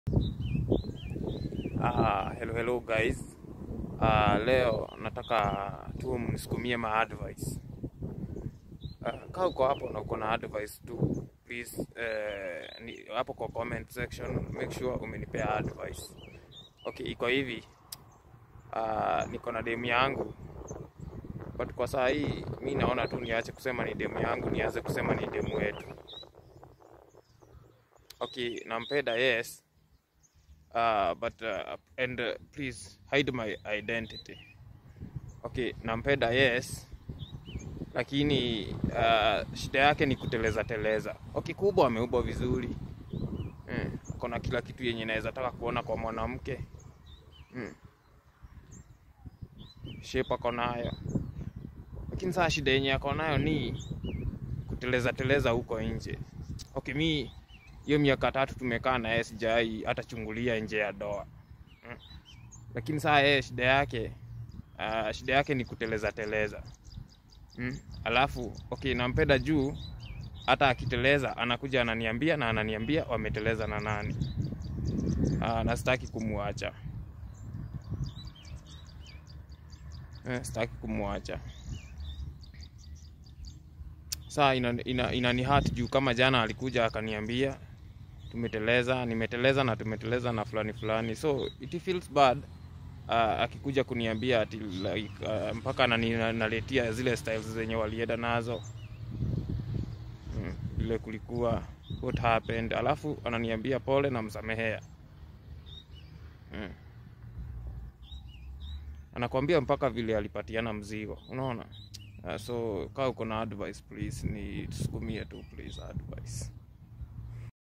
Uh, hello hello guys. Uh, leo nataka tu mnisukumie ma advice. Uh, kaa uko hapo na uko na advice tu please, uh, ni, hapo kwa comment section make sure umenipea advice. Okay, iko hivi. Uh, niko na demu yangu but kwa saa hii mi naona tu niache kusema ni demu yangu, nianze kusema ni demu wetu. Okay, nampenda yes uh, but uh, and uh, please hide my identity. Okay, nampenda yes, lakini uh, shida yake ni kuteleza teleza. Okay, kubwa ameubwa vizuri mm. Kona kila kitu yenye naweza taka kuona kwa mwanamke mm. Shape ako nayo, lakini saa shida yenye ako nayo ni kuteleza teleza huko nje. Okay, mi hiyo miaka tatu tumekaa na yeye sijai hata chungulia nje ya doa mm. Lakini saa yeye shida yake uh, shida yake ni kuteleza teleza mm. Alafu okay, nampenda juu hata akiteleza anakuja ananiambia na ananiambia wameteleza na nani. Uh, na sitaki kumwacha eh, sitaki kumwacha saa ina, ina, inani hurt juu kama jana alikuja akaniambia tumeteleza, nimeteleza na tumeteleza na fulani fulani, so it feels bad uh, akikuja kuniambia ati like, uh, mpaka naletia zile styles zenye walienda nazo mm, vile kulikuwa what happened, alafu ananiambia pole na msamehea mm. Anakwambia mpaka vile alipatiana mzigo, unaona uh, so kaa uko na advice please, ni tusukumie tu please advice